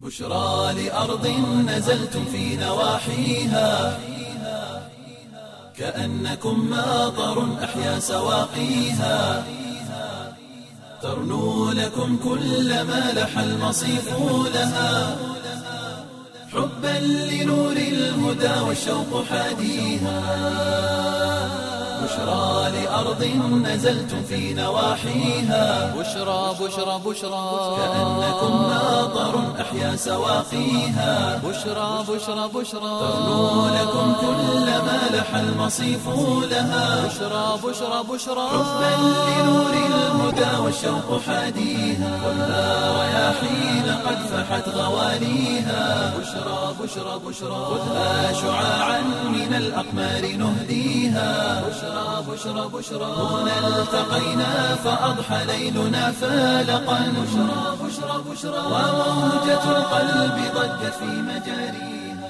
بشرى لأرض نزلتم في نواحيها كأنكم ماطر أحيا سواقيها ترنو لكم كل ما لح المصيف لها حبا لنور الهدى والشوق حاديها بشرى لأرض نزلتم في نواحيها بشرى بشرى بشرى كأنكم ماطر أحيا سواقيها بشرى بشرى بشرى ترنو لكم كل ما لح المصيف لها بشرى بشرى بشرى حبا لنور الهدى والشوق حاديها خذها رياحين قد فحت غواليها بشرى بشرى بشرى خذها شعاعا من الأقمار نهديها بشرى بشرى بشرى هنا التقينا فأضحى ليلنا فالقا بشرى بشرى بشرى وموجة القلب ضجت في مجاريها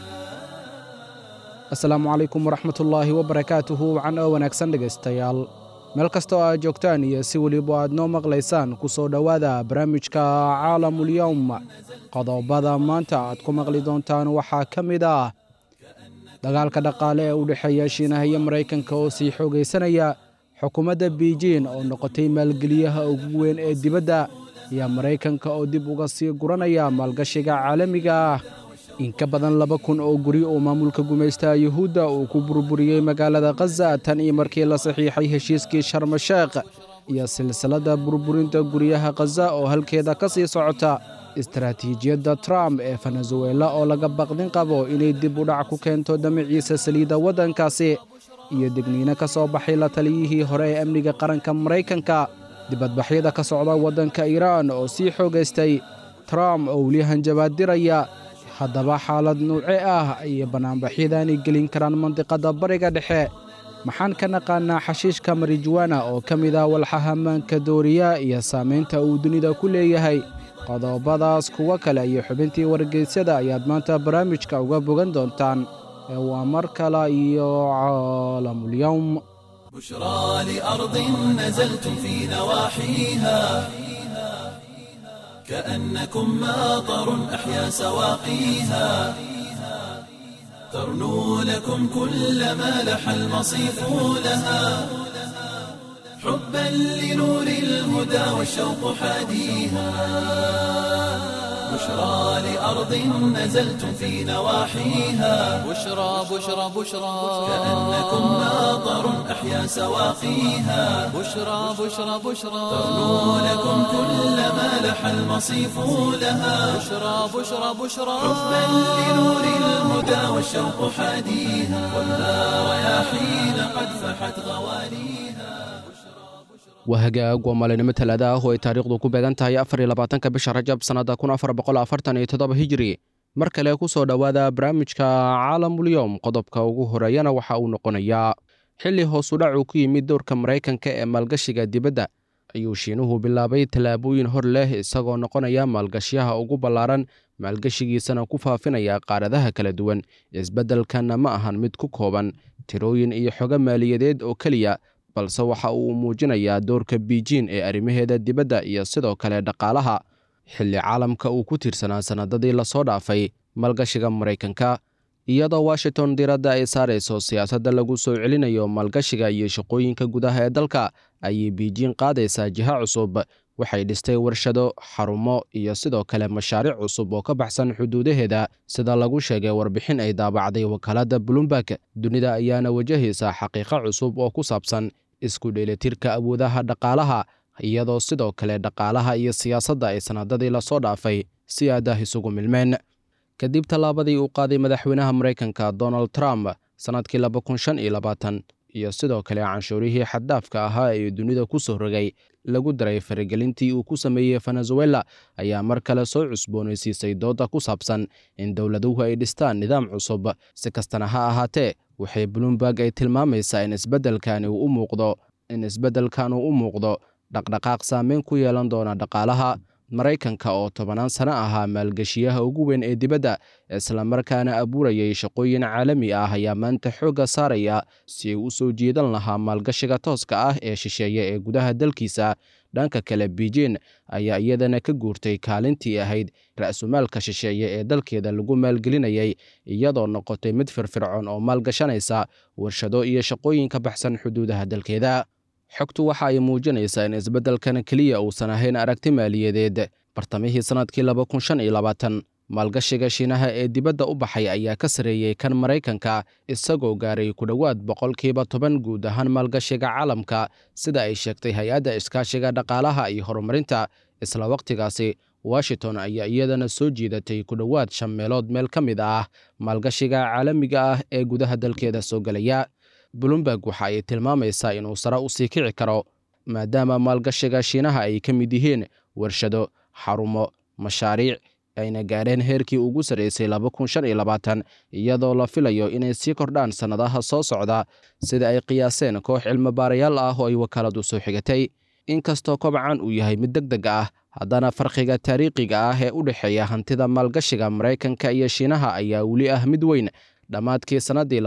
asalaamu calaykum waraxmatullaahi wabarakaatuhu wacan oo wanaagsan dhegaystayaal meel kasta oo aad joogtaan iyo si weliba aad noo maqlaysaan ku soo dhowaada barnaamijka caalamulyowm qodobada maanta aad ku maqli doontaan waxaa ka mid ah dagaalka dhaqaale ee u dhexeeya shiinaha iyo maraykanka oo sii xoogaysanaya xukuumadda biijin oo noqotay maalgeliyaha ugu weyn ee dibadda iyo maraykanka oo dib uga sii guranaya maalgashiga caalamiga ah in ka badan laba kun oo guri oo maamulka gumaystaha yuhuudda uu ku burburiyey magaalada khaza tan iyo markii la saxiixay heshiiskii sharmasheekh iyo silsiladda burburinta guryaha khaza oo halkeeda ka sii socota istaraatiijiyadda trump ee venezuela oo laga baqdin qabo inay dib u dhac ku keento damaciisa saliidda waddankaasi iyo degniino ka soo baxay la taliyihii hore ee amniga qaranka maraykanka dibadbaxyada ka socda waddanka iiraan oo sii xoogaystay trump oo weli hanjabaad diraya haddaba xaalad nuuce ah ayay bannaanbaxyadaani gelin karaan mandiqadda bariga dhexe maxaan ka naqaanaa xashiishka marijuwana oo ka mid ah walxaha maanka dooriya iyo saamaynta uu dunida ku leeyahay qodobadaas kuwo kale iyo xubintii wargeysyada ayaad maanta barnaamijka uga bogan doontaan ee waa mar kale iyo caalamulyowm بشرى لأرض نزلتم في نواحيها كأنكم ماطر أحيا سواقيها ترنو لكم كل ما لح المصيف لها حبا لنور الهدى والشوق حاديها بشرى لأرض نزلتم في نواحيها بشرى بشرى بشرى كأنكم ماطر أحيا سواقيها بشرى بشرى بشرى ترنو لكم كل ما لح المصيف لها بشرى بشرى بشرى حبا لنور الهدى والشوق حاديها خذها رياحين قد فحت غواليها waa hagaag waa maalinimo talaada ah oo ay taariikhdu ku beegan tahay afar iyo labaatanka bisha rajab sannadda kun afar boqol afartan iyo toddoba hijiri mar kale ku soo dhowaada barnaamijka caalamulyowm qodobka ugu horeeyana waxa uu noqonayaa xilli hoosu dhac uu ku yimid dowrka maraykanka ee maalgashiga dibadda ayuu shiinuhu bilaabay tallaabooyin hor leh isagoo noqonaya maalgashyaha ugu ballaaran maalgashigiisana ku faafinaya qaaradaha kala duwan isbeddelkanna ma ahan mid ku kooban tirooyin iyo xogo maaliyadeed oo keliya balse waxa uu muujinayaa doorka biijin ee arrimaheeda dibadda iyo sidoo kale dhaqaalaha xilli caalamka uu ku tiirsanaa sannadadii lasoo dhaafay maalgashiga maraykanka iyadoo washington diradda ay saarayso siyaasadda lagu soo celinayo maalgashiga iyo shaqooyinka gudaha ee dalka ayay biijin qaadaysaa jiha cusub waxay dhistay warshado xarumo iyo sidoo kale mashaariic cusub oo ka baxsan xuduudaheeda sida lagu sheegay warbixin ay daabacday wakaaladda bloomberg dunida ayaana wajahaysa xaqiiqo cusub oo ku saabsan isku dheelitirka awoodaha dhaqaalaha iyadoo sidoo kale dhaqaalaha iyo siyaasadda ay sannadadii lasoo dhaafay si aadah isugu milmeen kadib tallaabadii uu qaaday madaxweynaha maraykanka donald trump sannadkii laba kun shan iyo labaatan iyo sidoo kale canshuurihii xaddaafka ahaa ee dunida ku soo rogay lagu daray faragelintii uu ku sameeyey venezuela ayaa mar kale soo cusboonaysiisay doodda ku saabsan in dowladuhu ay dhistaan nidaam cusub si kastana ha ahaatee waxay bloomberg ay tilmaamaysaa in isbeddelkani uu u muuqdo in isbeddelkan uu u muuqdo dhaqdhaqaaq saameyn ku yeelan doona dhaqaalaha maraykanka oo tobanaan sano ahaa maalgeshiyaha ugu weyn ee dibadda islamarkaana abuurayay shaqooyin caalami ah ayaa maanta xoogga saaraya si ay u soo jiidan lahaa maalgashiga tooska ah ee shisheeye ee gudaha dalkiisa dhanka kale beijin ayaa iyadana ka guurtay kaalintii ahayd ra-sumaalka shisheeye ee dalkeeda lagu maalgelinayay iyadoo noqotay mid firfircoon oo maalgashanaysa warshado iyo shaqooyin ka baxsan xuduudaha dalkeeda xogtu waxa ay muujinaysaa in isbeddelkan keliya uusan ahayn aragti maaliyadeed bartamihii sannadkii maalgashiga shiinaha ee dibadda u baxay ayaa ka sareeyey kan maraykanka isagoo gaaray ku dhowaad boqolkiiba toban guud ahaan maalgashiga caalamka sida ay sheegtay hay-adda iskaashiga dhaqaalaha iyo horumarinta isla wakhtigaasi washington ayaa iyadana soo jiidatay ku dhowaad shan meelood meel ka mid ah maalgashiga caalamiga ah ee gudaha dalkeeda soo gelaya bloomberg waxa ay tilmaamaysaa inuu sare u sii kici karo maadaama maalgashiga shiinaha ay ka mid yihiin warshado xarumo mashaariic ayna gaadheen heerkii ugu sarreysay iyadoo la filayo inay sii kordhaan sannadaha soo socda sida ay qiyaaseen koox cilmibaarayaal ah oo ay wakaaladu soo xigatay inkastoo kobcan uu yahay mid deg deg ah haddana farqiga taariikhiga ah ee u dhexeeya hantida maalgashiga maraykanka iyo shiinaha ayaa weli ah mid weyn dhammaadkii sannaddii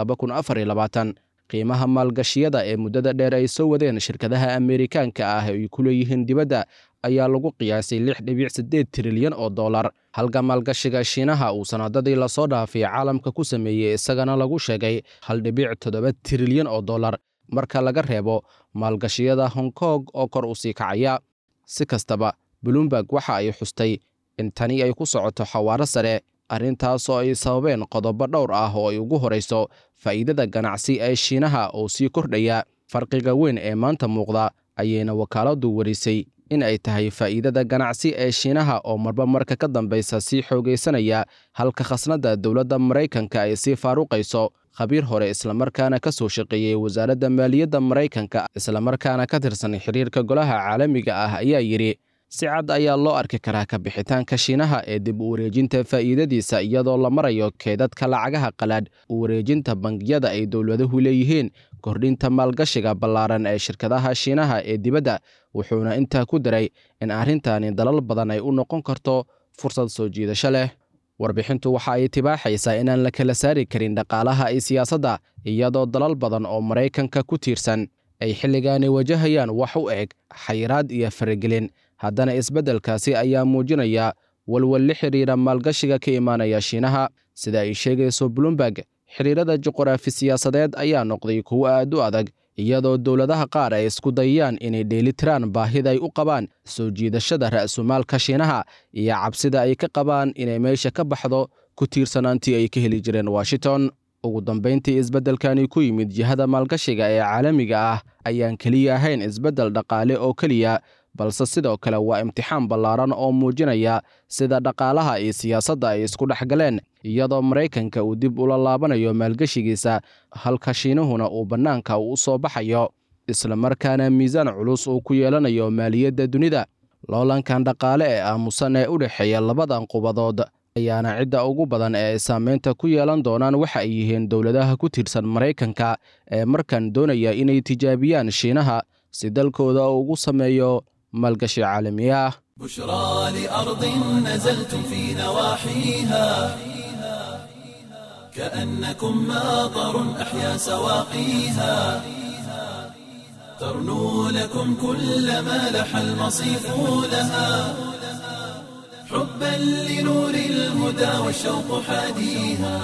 qiimaha maalgashiyada ee muddada dheer ay soo wadeen shirkadaha ameerikaanka ah ay ku leeyihiin dibadda ayaa lagu qiyaasay lix dhibic siddeed trilyan oo dollar halka maalgashiga shiinaha uu sannadadii lasoo dhaafay caalamka ku sameeyey isagana lagu sheegay hal dhibic toddoba trilyan oo dollar marka laga reebo maalgashiyada hong kong oo kor u sii kacaya si kastaba bloomberg waxa ay xustay in tani ay ku socoto xawaaro sare arrintaasoo ay sababeen qodobo dhowr ah oo ay ugu horayso faa'iidada ganacsi ee shiinaha oo sii kordhaya farqiga weyn ee maanta muuqda ayayna wakaaladdu warisay in ay tahay faa'iidada ganacsi ee shiinaha oo marba marka ka dambaysa sii xoogaysanaya halka khasnadda dowladda maraykanka ay sii faaruqayso khabiir hore islamarkaana ka soo shaqeeyey wasaaradda maaliyadda maraykanka islamarkaana ka tirsan xiriirka golaha caalamiga ah ayaa yidhi si cad ayaa loo arki karaa ka bixitaanka shiinaha ee dib u wareejinta faa'iidadiisa iyadoo la marayo keedadka lacagaha qalaadh u wareejinta bangiyada ay dowladuhu leeyihiin kordhinta maalgashiga ballaaran ee shirkadaha shiinaha ee dibadda wuxuuna intaa ku daray in arrintani dalal badan ay u noqon karto fursad soo jiidasho leh warbixintu waxa ay tibaaxaysaa inaan la kala saari karin dhaqaalaha iyo siyaasadda iyadoo dalal badan oo maraykanka ku tiirsan ay xilligaani wajahayaan wax u eg xayiraad iyo faragelin haddana isbeddelkaasi ayaa muujinaya walwal la xidhiira maalgashiga ka imaanaya shiinaha sida ay sheegayso bloomberg xidhiirada juquraafi siyaasadeed ayaa noqday kuwo aad u adag iyadoo dowladaha qaar ay isku dayayaan inay dheelitiraan baahida ay u qabaan soo jiidashada ra'sumaalka shiinaha iyo cabsida ay ka qabaan inay meesha ka baxdo ku tiirsanaantii ay ka heli jireen washington ugu dambayntii isbeddelkani ku yimid jihada maalgashiga ee caalamiga ah ayaan keliya ahayn isbeddel dhaqaale oo keliya balse sidoo kale waa imtixaan ballaaran oo muujinaya sida dhaqaalaha iyo siyaasadda ay isku dhex galeen iyadoo maraykanka uu dib ula laabanayo maalgeshigiisa halka shiinuhuna uu bannaanka u soo baxayo islamarkaana miisaan culus uu ku yeelanayo maaliyadda dunida loolankan dhaqaale ee aamusan ee u dhexeeya labadan qubadood ayaana cidda ugu badan ee ay saameynta ku yeelan doonaan waxa ay yihiin dowladaha ku tiirsan maraykanka ee markan doonaya inay tijaabiyaan shiinaha si dalkooda ugu sameeyo maalgashi caalami ah بشرى لأرض نزلتم في نواحيها كأنكم ماطر أحيا سواقيها ترنو لكم كل ما لح المصيف لها حبا لنور الهدى والشوق حاديها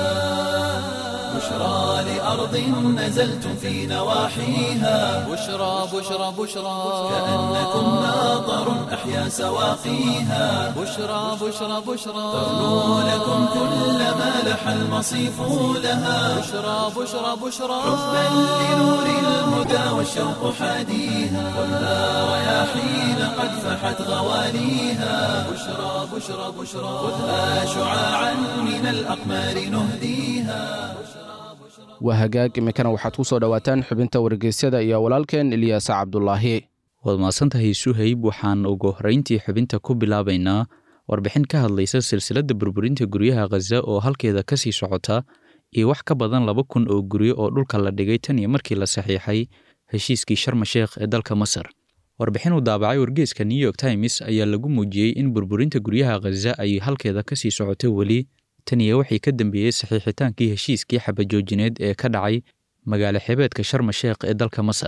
بشرى لأرض نزلتم في نواحيها بشرى بشرى بشرى كأنكم ماطر أحيا سواقيها بشرى بشرى بشرى ترنو لكم كل ما لح المصيف لها بشرى بشرى بشرى حبا لنور الهدى والشوق حاديها خذها رياحين قد فحت غواليها بشرى بشرى بشرى خذها شعاعا من الأقمار نهديها waa hagaag iminkana waxaad ku soo dhowaataan xubinta wargeysyada iyo walaalkeen ilyaasa cabdulaahi waad mahadsantahay suhayb waxaan ugu horrayntii xubinta ku bilaabaynaa warbixin ka hadlaysa silsiladda burburinta guryaha khaza oo halkeeda ka sii socota iyo wax ka badan laba kun oo guryo oo dhulka la dhigay tan iyo markii la saxiixay heshiiskii sharma sheekh ee dalka masar warbixin uu daabacay wargeeska new york times ayaa lagu muujiyey in burburinta guryaha khaza ay halkeeda ka sii socoto weli tan iyo wixii ka dambeeyey saxiixitaankii heshiiskii xabajoojineed ee ka dhacay magaalo xebeedka sharma sheekh ee dalka masar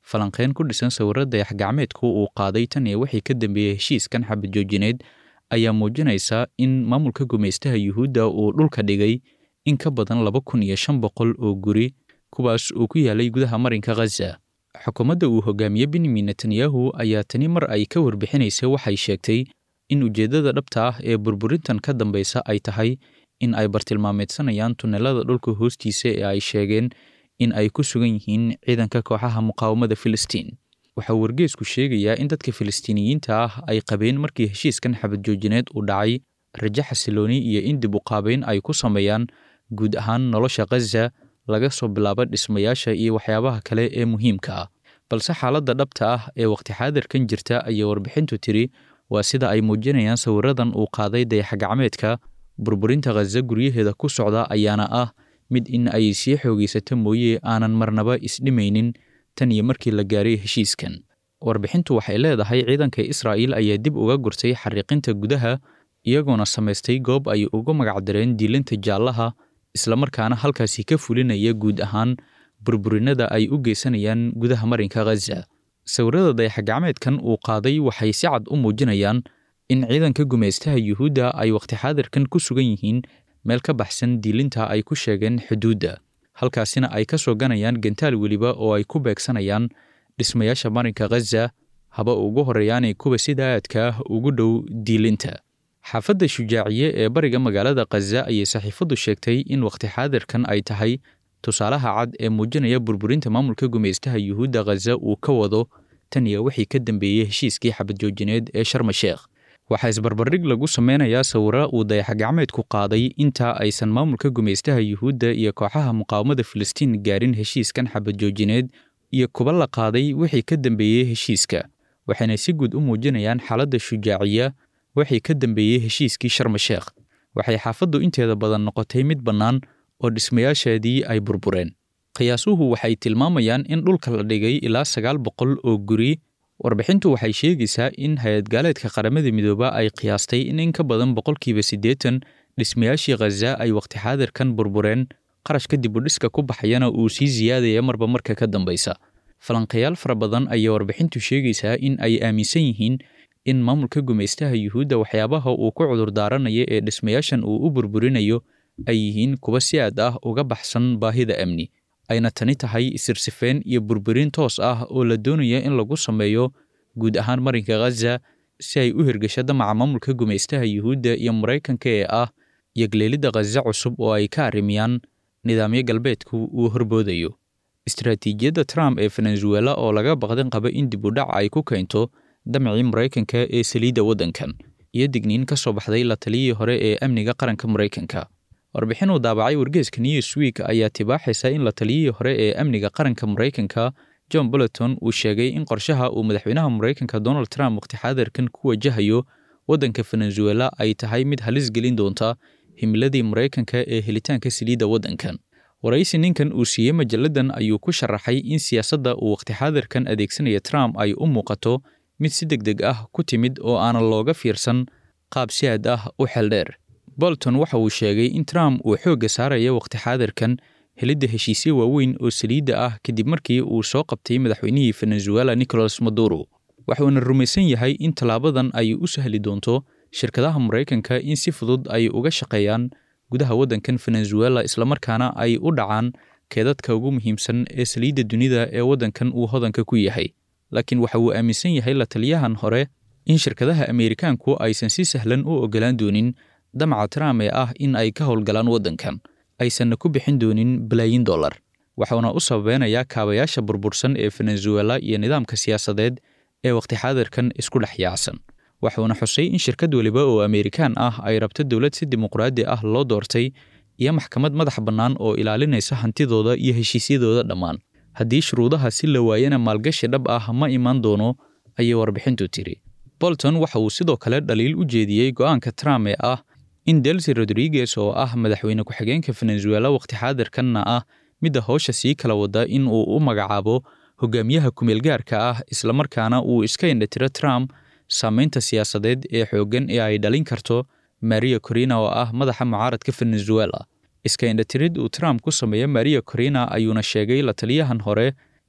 falanqeyn ku dhisan sawirro dayax-gacmeedku uu qaaday tan iyo wixii ka dambeeyey heshiiskan xabad joojineed ayaa muujinaysa in maamulka gumaystaha yuhuudda uu dhulka dhigay in ka badan laba kun iyo shan boqol oo guri kuwaas uu ku yaalay gudaha marinka khaza xukuumadda uu hogaamiye benyamin netanyahu ayaa tani mar ay ka warbixinaysay waxay sheegtay in ujeeddada dhabta ah ee burburintan ka dambaysa ay tahay in ay bartilmaameedsanayaan tunnelada dhulka hoostiisa ee ay sheegeen in ay ku sugan yihiin ciidanka kooxaha muqaawamada filistiin waxaa wargeesku sheegayaa in dadka filistiiniyiinta ah ay qabeen markii heshiiskan xabad joojineed uu dhacay rajo xasilooni iyo in dib u qaabayn ay ku sameeyaan guud ahaan nolosha khaza laga soo bilaabo dhismayaasha iyo waxyaabaha kale ee muhiimka ah balse xaaladda dhabta ah ee waqti xaadirkan jirta ayay warbixintu tiri waa sida ay muujinayaan sawiradan uu qaaday dayax-gacmeedka burburinta khaza guryaheeda ku socda ayaana ah mid in ay sii xoogaysato mooye aanan marnaba isdhimaynin tan iyo markii la gaaray heshiiskan warbixintu waxay leedahay ciidanka israa'iil ayaa dib uga gurtay xariiqinta gudaha iyagoona samaystay goob ay ugu magacdareen diilinta jaallaha islamarkaana halkaasi ka fulinaya guud ahaan burburinada ay u geysanayaan gudaha marinka khaza sawirada dayax-gacmeedkan uu qaaday waxay si cad u muujinayaan in ciidanka gumaystaha yuhuudda ay waqti xaadirkan ku sugan yihiin meel ka baxsan diilinta ay ku sheegeen xuduudda halkaasina ay ka soo ganayaan gantaal weliba oo ay ku beegsanayaan dhismayaasha marinka khaza haba ugu horreeyaanay kuwa sida aadka ah ugu dhow diilinta xaafadda shujaaciye ee bariga magaalada khaza ayay saxiifaddu sheegtay in waqti xaadirkan ay tahay tusaalaha cad ee muujinaya burburinta maamulka gumaystaha yuhuudda khaza uu ka wado tan iyo wixii ka dambeeyey heshiiskii xabad joojineed ee sharma sheekh waxaa isbarbardhig lagu sameynayaa sawiro uu dayax-gacmeedku qaaday intaa aysan maamulka gumaystaha yuhuudda iyo kooxaha muqaawamada filistiin gaarin heshiiskan xabad joojineed iyo kuba la qaaday wixii ka dambeeyey heshiiska waxayna si guud u muujinayaan xaaladda shujaaciya wixii ka dambeeyey heshiiskii sharma sheekh waxay xaafaddu inteeda badan noqotay mid bannaan oo dhismayaasheedii ay burbureen qiyaasuhu waxay tilmaamayaan in dhulka la dhigay ilaa sagaal boqol oo guri warbixintu waxay sheegaysaa in hay-ad gaaleedka qaramada midooba ay qiyaastay in in ka badan boqolkiiba siddeetan dhismayaashii khaza ay waqti xaadirkan burbureen qarashka dibudhiska ku baxayana uu sii siyaadaya marba marka ka dambaysa falanqayaal fara badan ayaa warbixintu sheegaysaa in ay aaminsan yihiin in maamulka gumaystaha yuhuudda waxyaabaha uu ku cudurdaaranaya ee dhismayaashan uu u burburinayo ay yihiin kuwa si aad ah uga baxsan baahida amni ayna tani tahay isirsifeen iyo burburin toos ah oo la doonaya in lagu sameeyo guud ahaan marinka khaza si ay u hirgasho damaca maamulka gumaystaha yuhuudda iyo maraykanka ee ah yogleelidda khaza cusub oo ay ka arrimiyaan nidaamyo galbeedku uu horboodayo istaraatiijiyadda trump ee venezuela oo laga baqdin qaba in dib u dhac ay ku keento damcii maraykanka ee saliidda waddankan iyo digniin ka soo baxday la taliyihii hore ee amniga qaranka maraykanka warbixin uu daabacay wargeeska newsweek ayaa tibaaxaysa in la taliyihii hore ee amniga qaranka maraykanka john bolleton uu sheegay in qorshaha uu madaxweynaha maraykanka donald trump waqti xaadirkan ku wajahayo waddanka venezuela ay tahay mid halis gelin doonta himiladii maraykanka ee helitaanka saliidda waddankan waraysi ninkan uu siiyey majalladan ayuu ku sharaxay in siyaasadda uu waqti xaadirkan adeegsanaya trump ay u muuqato mid si deg deg ah ku timid oo aanan looga fiirsan qaab si aad ah u xeldheer bolton waxa uu sheegay in trump uu xoogga saaraya waqti xaadirkan helidda heshiisyo waaweyn oo saliidda ah kadib markii uu soo qabtay madaxweynihii venezuela nicolas maduro waxuuna rumaysan yahay in tallaabadan ay u sahli doonto shirkadaha maraykanka in si fudud ay uga shaqeeyaan gudaha waddankan venezuela islamarkaana ay u dhacaan keedadka ugu muhiimsan ee saliidda dunida ee waddankan uu hodanka ku yahay laakiin waxa uu aaminsan yahay la taliyahan hore in shirkadaha ameerikaanku aysan si sahlan u ogolaan doonin damaca trump ee ah in ay ka howlgalaan waddankan aysanna ku bixin doonin balaayin dollar waxuuna u sababeynayaa kaabayaasha burbursan ee venezuela iyo nidaamka siyaasadeed ee waqti xaadirkan isku dhex yaacsan waxuuna xusay in shirkad weliba oo ameerikaan ah ay rabto dowlad si dimuqraadi ah loo doortay iyo maxkamad madax bannaan oo ilaalinaysa hantidooda iyo heshiisyadooda dhammaan haddii shuruudaha si la waayana maalgashi dhab ah ma imaan doono ayay warbixintu tiri bolton waxa uu sidoo kale dhaliil u jeediyey go'aanka trump ee ah in delsi rodriguez oo ah madaxweyne ku-xigeenka venezuela waqti xaadirkanna ah midda howsha sii kala wada in uu u magacaabo hogaamiyaha kumeelgaarka ah islamarkaana uu iska indhatiro trump saamaynta siyaasadeed ee xooggan ee ay dhalin karto maria corina oo ah madaxa mucaaradka venezuela iska indhatirid uu trump ku sameeyo maria corina ayuuna sheegay la taliyahan hore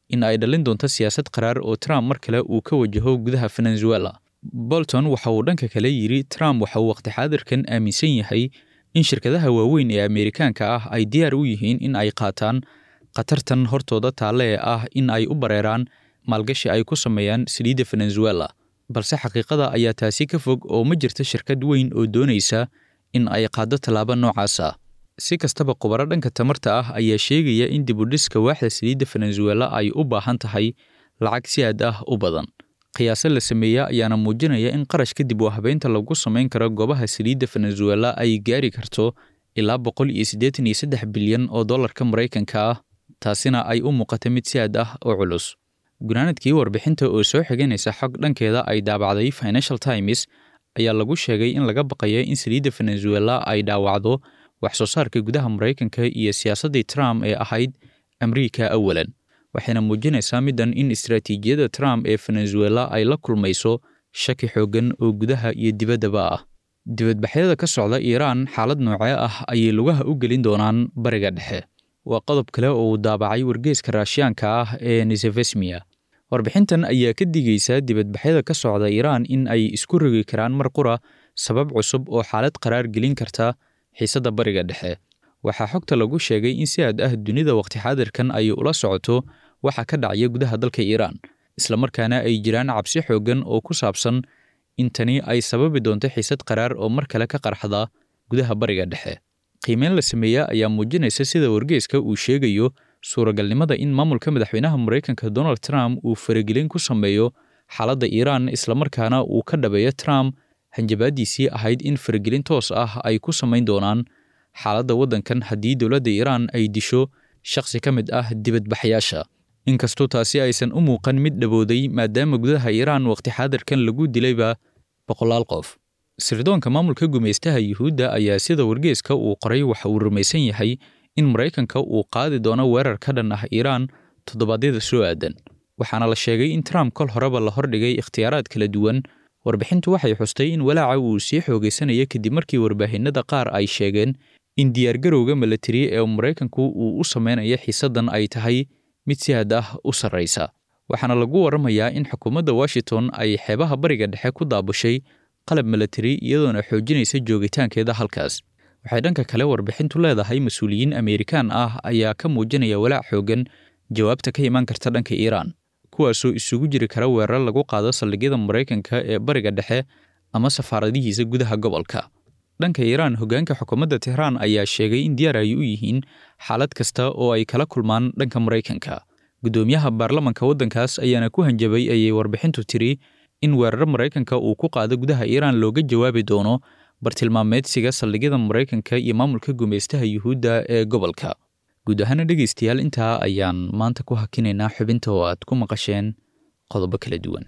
in ay dhalin doonto siyaasad qaraar oo trump mar kale uu ka wajaho gudaha venezuela bolton waxa uu dhanka kale yidhi trump waxa uu waqti xaadirkan aaminsan yahay in shirkadaha waaweyn ee ameerikaanka ah ay diyaar u yihiin in ay qaataan khatartan hortooda taalle ee ah in ay u bareeraan maalgashi ay ku sameeyaan saliidda venezuela balse xaqiiqada ayaa taasi ka fog oo ma jirto shirkad weyn oo doonaysa in ay qaaddo tallaabo noocaas ah si kastaba khubaro dhanka tamarta ah ayaa sheegaya in dibudhiska waaxda saliidda venezuela ay u baahan tahay lacag si aad ah u badan qiyaaso la sameeya ayaana muujinaya in qarash kadib oo habeynta lagu samayn karo goobaha saliidda venezuela ay gaari karto ilaa boqol iyo siddeetan iyo saddex bilyan oo dollarka maraykanka ah taasina ay u muuqata mid si aad ah oo culus gunaanadkii warbixinta oo soo xiganaysa xog dhankeeda ay daabacday financial times ayaa lagu sheegay in laga baqaya in saliidda venezuela ay dhaawacdo wax soo saarka gudaha maraykanka iyo siyaasaddii trump ee ahayd amriika awalan waxayna muujinaysaa middan in istaraatiijiyadda trump ee venezuela ay la kulmayso shaki xooggan oo gudaha iyo dibaddaba ah dibadbaxyada ka socda iiraan xaalad noocee ah ayay lugaha u gelin doonaan bariga dhexe waa qodob kale oo uu daabacay wargeeska raashiyaanka ah ee nisefesmiya warbixintan ayaa ka digaysa dibadbaxyada ka socda iiraan in ay isku rogi karaan mar qura sabab cusub oo xaalad qaraar gelin karta xiisadda bariga dhexe waxaa xogta lagu sheegay in si aad ah dunida waqti xaadirkan ay ula socoto waxa ka dhacaya gudaha dalka iiraan islamarkaana ay jiraan cabsi xooggan oo ku saabsan in tani ay sababi doonto xiisad qaraar oo mar kale ka qarxda gudaha bariga dhexe qiimeyn la sameeya ayaa muujinaysa sida wargeeska uu sheegayo suuragalnimada in maamulka madaxweynaha maraykanka donald trump uu faragelin ku sameeyo xaaladda iiraan islamarkaana uu ka dhabeeyo trump hanjabaadiisii ahayd in faragelin toos ah ay ku samayn doonaan xaaladda waddankan haddii dowladda iiraan ay disho shakhsi ka mid ah dibadbaxyaasha inkastoo taasi aysan u muuqan mid dhabooday maadaama gudaha iiraan waqti xaadirkan lagu dilayba boqolaal qof sirdoonka maamulka gumaystaha yuhuudda ayaa sida wargeeska uu qoray waxa uu rumaysan yahay in maraykanka uu qaadi doono weerar ka dhan ah iiraan toddobaadyada soo aadan waxaana la sheegay in trump kol horeba la hordhigay ikhtiyaaraad kala duwan warbixintu waxay xustay in walaaca uu sii xoogaysanaya kadib markii warbaahinada qaar ay sheegeen in diyaargarowga milatari ee maraykanku uu u sameynaya xiisaddan ay tahay mid si had ah u sarraysa waxaana lagu warramayaa in xukuumadda washington ay xeebaha bariga dhexe ku daabushay qalab milatari iyadoona xoojinaysa joogitaankeeda halkaas waxay dhanka kale warbixintu leedahay mas-uuliyiin ameerikaan ah ayaa ka muujinaya walaac xooggan jawaabta ka imaan karta dhanka iiraan kuwaasoo isugu jiri kara weerar lagu qaado saldhigyada maraykanka ee bariga dhexe ama safaaradihiisa gudaha gobolka dhanka iiraan hoggaanka xukuumadda tehraan ayaa sheegay in diyaar ay u yihiin xaalad kasta oo ay kala kulmaan dhanka maraykanka guddoomiyaha baarlamanka waddankaas ayaana ku hanjabay ayay warbixintu tiri in weeraro maraykanka uu ku qaado gudaha iiraan looga jawaabi doono bartilmaameedsiga saldhigyada maraykanka iyo maamulka gumaystaha yuhuudda ee gobolka guud ahaana dhegaystayaal intaa ayaan maanta ku hakinaynaa xubinta oo aad ku maqasheen qodobo kala duwan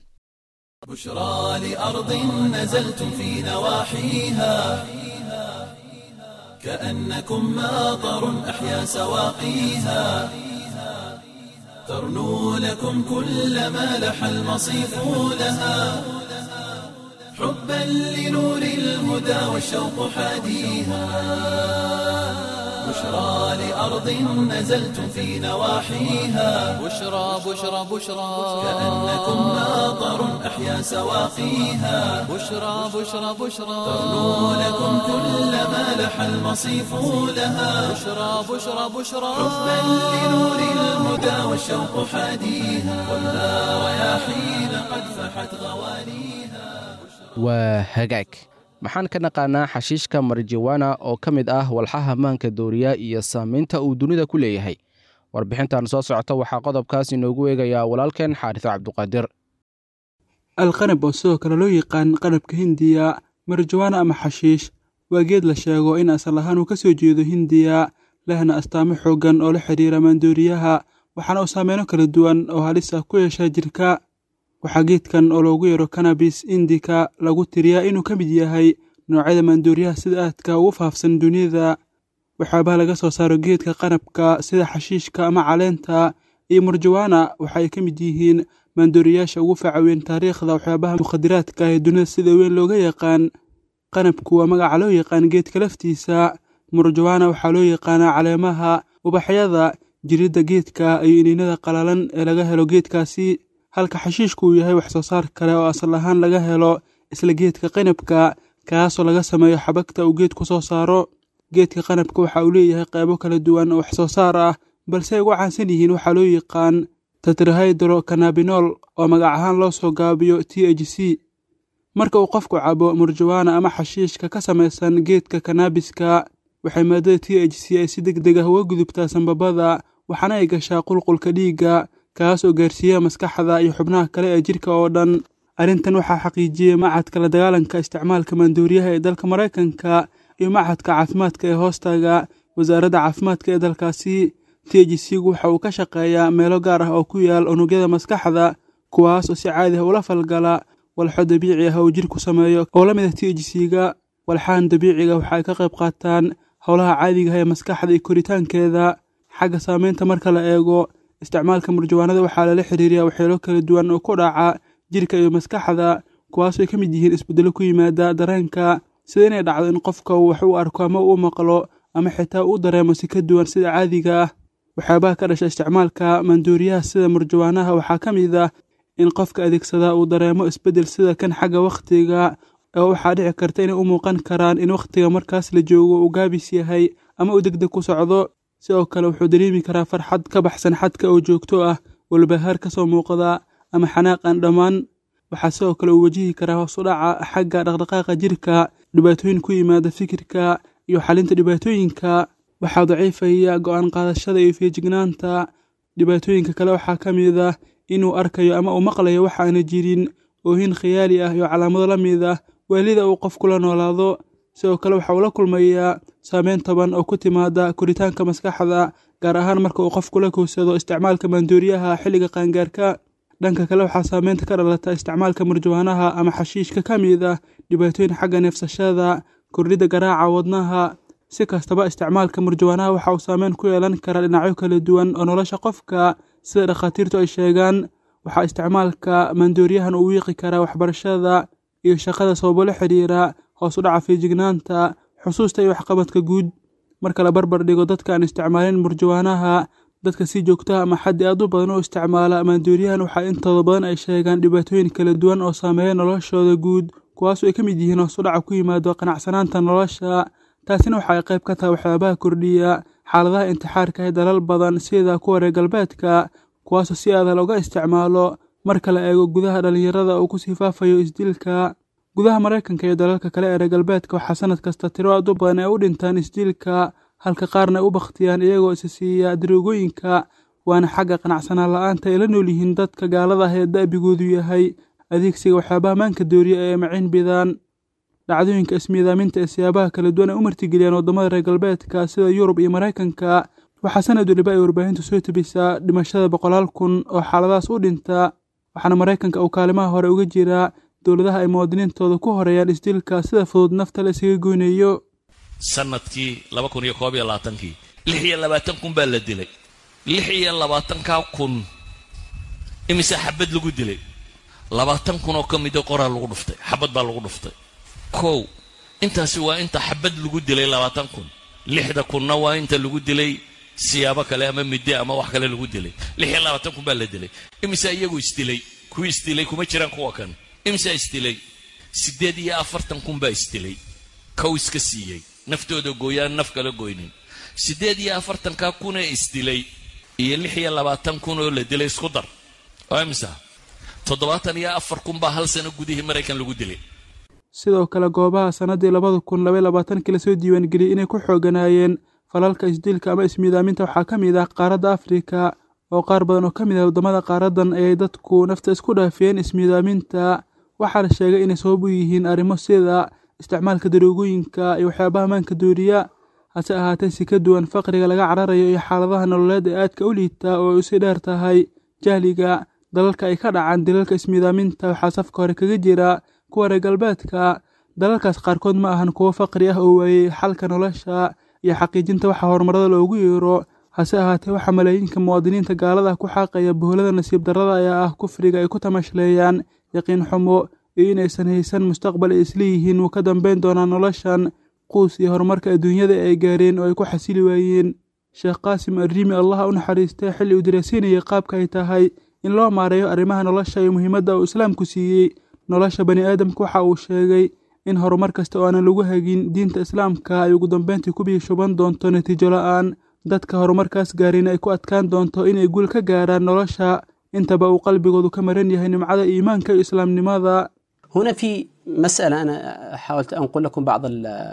بشرى لأرض نزلتم في نواحيها كأنكم ماطر أحيا سواقيها ترنو لكم كل ما لح المصيف لها حبا لنور الهدى والشوق حاديها بشرى لأرض نزلتم في نواحيها بشرى بشرى بشرى كأنكم ماطر أحيا سواقيها بشرى بشرى بشرى ترنو لكم كل ما لح المصيف لها بشرى بشرى بشرى حبا لنور الهدى والشوق حاديها خذها رياحين قد فحت غوانيها waa hagaag maxaan ka naqaanaa xashiishka marijuwana oo ka mid ah walxaha maanka dooriya iyo saamaynta uu dunida ku leeyahay warbixintan soo socota waxaa qodobkaas inoogu eegayaa walaalkeen xaariso cabduqaadir alqanab oo sidoo kale loo yaqaan qanabka hindiya marijuwana ama xashiish waa geed la sheego in asal ahaan uu ka soo jeedo hindiya lehna astaamo xooggan oo la xidhiira maandooriyaha waxaana uu saameyno kala duwan oo halis ah ku yeesha jirka waxaa geedkan oo loogu yeero kanabis indika lagu tiriyaa inuu ka mid yahay noocyada maandooriyaha sida aadka ugu faafsan dunida waxyaabaha laga soo saaro geedka qanabka sida xashiishka ama caleenta iyo murjawana waxa ay ka mid yihiin maandooriyaasha ugu facaweyn taariikhda waxyaabaha mukhadiraadka ee dunida sida weyn looga yaqaan qanabku waa magaca loo yaqaan geedka laftiisa murjawana waxaa loo yaqaanaa caleemaha ubaxyada jiridda geedka iyo iniinada qalalan ee laga helo geedkaasi halka xashiishku uu yahay wax soo saar kale oo asal ahaan laga helo isla geedka qanabka kaasoo laga sameeyo xabagta uu geedku soo saaro geedka qanabka waxa uu leeyahay qaybo kala duwan oo wax soo saar ah balse ay ugu caansan yihiin waxaa loo yaqaan tetrahydro canabinol oo magac ahaan loo soo gaabiyo t h c marka uu qofku cabo murjawaana ama xashiishka ka samaysan geedka kanaabiska waxay maadada t h c ay si deg deg ah uga gudubtaa sambabada waxaana ay gashaa qulqulka dhiigga kaas oo gaarsiiya maskaxda iyo xubnaha kale ee jidhka oo dhan arrintan waxaa xaqiijiyey machadka la dagaalanka isticmaalka maandooriyaha ee dalka maraykanka iyo machadka caafimaadka ee hoostaga wasaaradda caafimaadka ee dalkaasi t h c-gu waxa uu ka shaqeeyaa meelo gaar ah oo ku yaal unugyada maskaxda kuwaas oo si caadi ah ula falgala walxo dabiici ah uu jidhku sameeyo oo la mid ah t h c-ga walxahan dabiiciga waxa ay ka qayb qaataan howlaha caadiga ah ee maskaxda iyo koritaankeeda xagga saameynta marka la eego isticmaalka murjawaanada waxaa lala xiriiriyaa waxyeelo kala duwan oo ku dhaca jidhka iyo maskaxda kuwaasoo ay ka mid yihiin isbeddelo ku yimaada dareenka sida inay dhacdo in qofka uu wax u arko ama uu maqlo ama xitaa uu dareemo si ka duwan sida caadiga ah waxyaabaha ka dhasha isticmaalka maandooriyaha sida murjawaanaha waxaa ka mid ah in qofka adeegsada uu dareemo isbeddel sida kan xagga wakhtiga oo waxaa dhici karta inay u muuqan karaan in wakhtiga markaas la joogo uu gaabis yahay ama uu degdeg ku socdo sidoo kale wuxuu dareemi karaa farxad ka baxsan xadka oo joogto ah walbahaar ka soo muuqda ama xanaaqan dhammaan waxaa sidoo kale uu wajihi karaa hoos u dhaca xagga dhaqdhaqaaqa jirka dhibaatooyin ku yimaada fikirka iyo xalinta dhibaatooyinka waxaa daciifaya go'aan qaadashada iyo feejignaanta dhibaatooyinka kale waxaa ka mid ah inuu arkayo ama uu maqlayo wax aana jirin oohin khiyaali ah iyo calaamado la mid ah waalida uu qofku la noolaado sidoo kale waxa uu la kulmayaa saameyn toban oo ku timaada koritaanka maskaxda gaar ahaan marka uu qofku la kowsado isticmaalka maandooriyaha xilliga qaangaarka dhanka kale waxaa saameynta ka dhalata isticmaalka murjawaanaha ama xashiishka ka mid ah dhibaatooyin xagga neefsashada kordhidda garaaca wadnaha si kastaba isticmaalka murjawaanaha waxa uu saameyn ku yeelan karaa dhinacyo kala duwan oo nolosha qofka sida dhakhaatiirtu ay sheegaan waxaa isticmaalka maandooriyahan uu wiiqi karaa waxbarashada iyo shaqada sababo la xidhiira hoos u dhaca feejignaanta xusuusta iyo waxqabadka guud marka la barbar dhigo dadka aan isticmaalin murjawaanaha dadka si joogtaha ama xaddi aad u badan u isticmaala maandooriyahan waxaa intooda badan ay sheegaan dhibaatooyin kala duwan oo saameeya noloshooda guud kuwaasoo ay ka mid yihiin hoos u dhaca ku yimaado qanacsanaanta nolosha taasina waxa ay qayb ka tahay waxyaabaha kordhiya xaaladaha intixaarka ee dalal badan sida kuwa reer galbeedka kuwaasoo si aada looga isticmaalo marka la eego gudaha dhallinyarada uu kusii faafayo isdilka gudaha maraykanka iyo dalalka kale ee reer galbeedka waxaa sanad kasta tiro aad u badan ay u dhintaan isdilka halka qaarna ay u bakhtiyaan iyagoo isa siiya daroogooyinka waana xagga qanacsanaan la-aanta ay la nool yihiin dadka gaalada ah ee da'bigoodu yahay adeegsiga waxyaabaha maanka dooriya ee maciin bidaan dhacdooyinka ismiidaaminta ee siyaabaha kala duwan ay u martigeliyaan waddamada reer galbeedka sida yurub iyo maraykanka waxaa sanad weliba ay warbaahintu soo tebisaa dhimashada boqolaal kun oo xaaladahaas u dhinta waxaana maraykanka uu kaalimaha hore uga jiraa dowladaha ay muwaadiniintooda ku horeeyaan isdilka sida fudud nafta la isaga goynayo sanadkii laba kun iyo koob iyo labaatankii lix iyo labaatan kun baa la dilay lix iyo labaatankaa kun imise xabad lagu dilay labaatan kun oo ka mida qoraa lagu dhuftay xabad baa lagu dhuftay kow intaasi waa inta xabad lagu dilay labaatan kun lixda kunna waa inta lagu dilay siyaabo kale ama midde ama wax kale lagu dilay lix iyo labaatan kun baa la dilay imise iyagu isdilay kuwii isdilay kuma jiraan kuwa kan imise isdilay siddeed iyo afartan kun baa isdilay kow iska siiyey naftooda gooyaan naf kala goynin siddeed iyo afartankaa kunee isdilay iyo lix iyo labaatan kun oo la dilay isku dar waa imisa toddobaatan iyo afar kun baa hal sano gudihii maraykan lagu dilay sidoo kale goobaha sannaddii labada kun labaiy labaatankii lasoo diiwaangeliyey inay ku xooganaayeen falalka isdilka ama ismiidaaminta waxaa ka mid ah qaaradda afrika oo qaar badan oo ka mid ah waddamada qaaradan ayay dadku nafta isku dhaafiyeen ismiidaaminta waxaa la sheegay inay sabab u yihiin arrimo sida isticmaalka daroogooyinka iyo waxyaabaha maanka dooriya hase ahaatee si ka duwan faqriga laga cararayo iyo xaaladaha nololeed ee aadka u liita oo ay usi dheer tahay jahliga dalalka ay ka dhacaan dilalka ismiidaaminta waxaa safka hore kaga jira kuwa reer galbeedka dalalkaas qaarkood ma ahan kuwo faqri ah oo waayey xalka nolosha iyo xaqiijinta waxa horumarada loogu yeero hase ahaatee waxaa malaayiinka muwaadiniinta gaalada ku xaaqaya boholada nasiib darrada ayaa ah kufriga ay ku tamashleeyaan yaqiin xumo iyo inaysan haysan mustaqbal ay isleeyihiin wuu ka dambayn doonaa noloshan quus iyo horumarka adduunyada ay gaareen oo ay ku xasili waayeen sheekh qaasim arriimi allaha u naxariistay xilli uu dareysiinayay qaabka ay tahay in loo maareeyo arrimaha nolosha iyo muhiimadda uu islaamku siiyey nolosha bani aadamka waxa uu sheegay in horumar kasta oo aanan lagu hagin diinta islaamka ay ugu dambeyntii ku biyo shuban doonto natiijo la-aan dadka horumarkaas gaarin ay ku adkaan doonto inay guul ka gaaraan nolosha intaba uu qalbigoodu ka maran yahay nimcada iimaanka iyo islaamnimada هنا في مسألة أنا حاولت أن أقول لكم بعض ال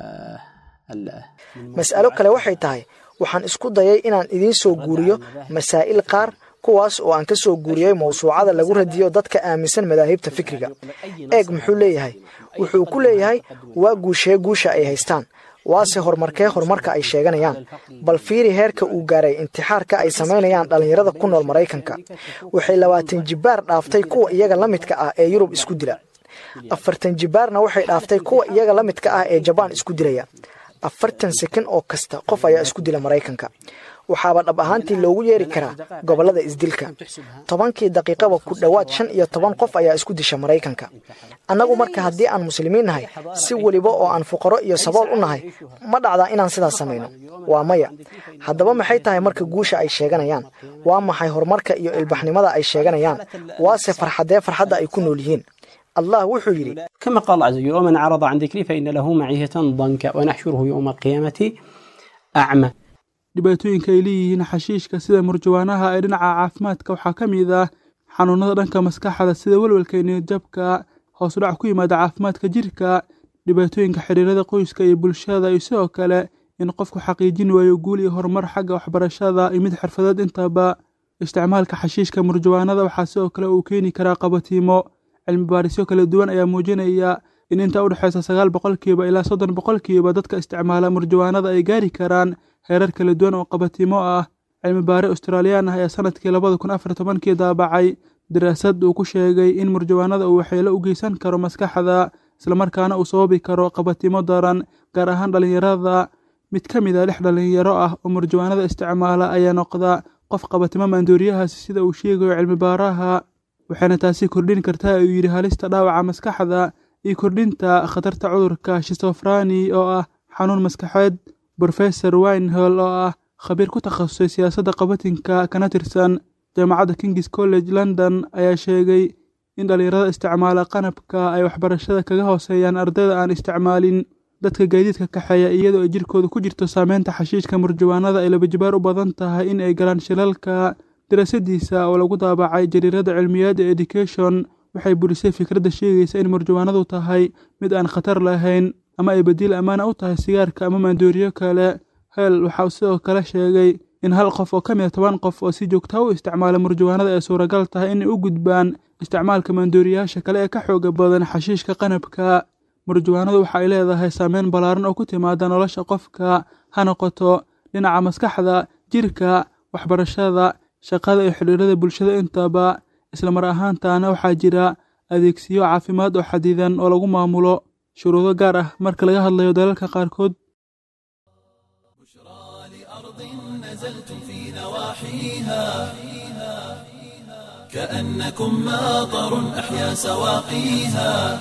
ال mas'alo kale waxay tahay waxaan isku dayay inaan idiin soo guuriyo masaa'il qaar kuwaas oo aan ka soo guuriyey mawsuucada lagu radiyo dadka aaminsan madaahibta fikriga eeg muxuu leeyahay wuxuu ku leeyahay waa guushee guusha ay haystaan waase horumarkee horumarka ay sheeganayaan bal fiiri heerka uu gaaray intixaarka ay samaynayaan dhallinyarada ku nool maraykanka waxay labaatan jibbaar dhaaftay kuwa iyaga la midka ah ee yurub isku dila afartan jibbaarna waxay dhaaftay kuwa iyaga la midka ah ee jabaan isku dilaya afartan sekan oo kasta qof ayaa isku dila maraykanka waxaaba dhab ahaantii loogu yeeri karaa gobollada isdilka tobankii daqiiqaba ku dhowaad shan iyo toban qof ayaa isku disha maraykanka annagu marka haddii aan muslimiin nahay si weliba oo aan fuqaro iyo sabool u nahay ma dhacdaa inaan sidaas samayno waa maya haddaba maxay tahay marka guusha ay sheeganayaan waa maxay horumarka iyo ilbaxnimada ay sheeganayaan waase farxadee farxadda ay ku nool yihiin allah wuxuu yidhi كما قال الله عز وجل ومن أعرض عن ذكري فإن له معيشة ضنكا ونحشره يوم القيامة أعمى dhibaatooyinka ay leeyihiin xashiishka sida murjawaanaha ee dhinaca caafimaadka waxaa ka mid ah xanuunada dhanka maskaxda sida welwelka niyadjabka hoos u dhac ku yimaada caafimaadka jirka dhibaatooyinka xiriirada qoyska iyo bulshada iyo sidoo kale in qofku xaqiijin waayo guul iyo horumar xagga waxbarashada iyo mid xirfadeed intaba isticmaalka xashiishka murjawaanada waxaa sidoo kale uu keeni karaa qabatiimo cilmi baarisyo kala duwan ayaa muujinaya in inta u dhexeysa sagaal boqolkiiba ilaa soddon boqolkiiba dadka isticmaala murjawaanada ay gaari karaan heerar kala duwan oo qabatimo ah cilmi baare australiyaan ah ayaa sanadkii labada kun afar tobankii daabacay daraasad uu ku sheegay in murjawaanada uu waxyeelo u geysan karo maskaxda islamarkaana uu sababi karo qabatimo daran gaar ahaan dhallinyarada mid ka mid a lix dhallinyaro ah oo murjawaanada isticmaala ayaa noqda qof qabatimo maandooriyahaasi sida uu sheegayo cilmi baaraha waxayna taasi kordhin kartaa uu yidhi halista dhaawaca maskaxda iyo kordhinta khatarta cudurka shistofrani oo ah xanuun maskaxeed brofesor winehall oo ah khabiir ku takhasusay siyaasadda qabatinka kana tirsan jaamacadda kings college london ayaa sheegay in dhallinyarada isticmaala qanabka ay waxbarashada kaga hooseeyaan ardayda aan isticmaalin dadka gaadiidka kaxeeya iyadoo ay jirkooda ku jirto saameynta xashiishka murjawaanada ay labajibaar u badan tahay in ay galaan shilalka daraasadiisa oo lagu daabacay jariirada cilmiyaadda education waxay burisay fikradda sheegaysa in murjawaanadu tahay mid aan khatar lahayn ama ay badiil ammaana u tahay sigaarka ama maandooriyo kale hel waxauu sidoo kale sheegay in hal qof oo ka mid a toban qof oo si joogta u isticmaala murjawaanada ay suuragal tahay inay u gudbaan isticmaalka maandooriyaasha kale ee ka xooga badan xashiishka qanabka murjawaanadu waxa ay leedahay saameyn ballaaran oo ku timaada nolosha qofka ha noqoto dhinaca maskaxda jirka waxbarashada shaqada iyo xidhiirada bulshada intaba islamar ahaantaana waxaa jira adeegsiyo caafimaad oo xadidan oo lagu maamulo shuruudo gaar ah marka laga hadlayo dalalka qaarkood كأنكم ماطر أحيا سواقيها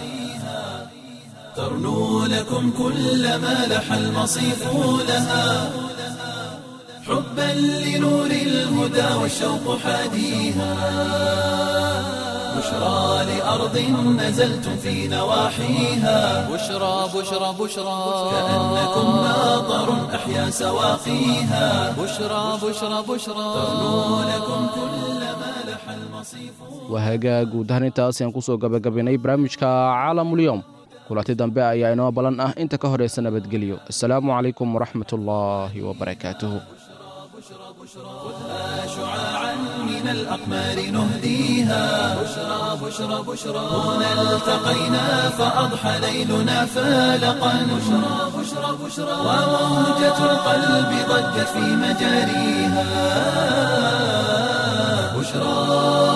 ترنو لكم كل ما لح المصيف لها حبا لنور الهدى والشوق حاديها بشرى لأرض نزلتم في نواحيها بشرى بشرى بشرى كأنكم ماطر أحيا سواقيها بشرى بشرى بشرى ترنو لكم كل ما لح المصيف wahagaa guud ahaan intaas ayaan kusoo gabagabaynay barnaamijka caalamulyoom kulanti dambe ayaa inoo ballan ah inta ka horaysa nabadgelyo assalaamu calaykum waraxmat ullaahi wabarakaatuhu شعاعا من الأقمار نهديها بشرى بشرى بشرى هنا التقينا فأضحى ليلنا فالقا بشرى بشرى بشرى وموجة القلب ضجت في مجاريها بشرى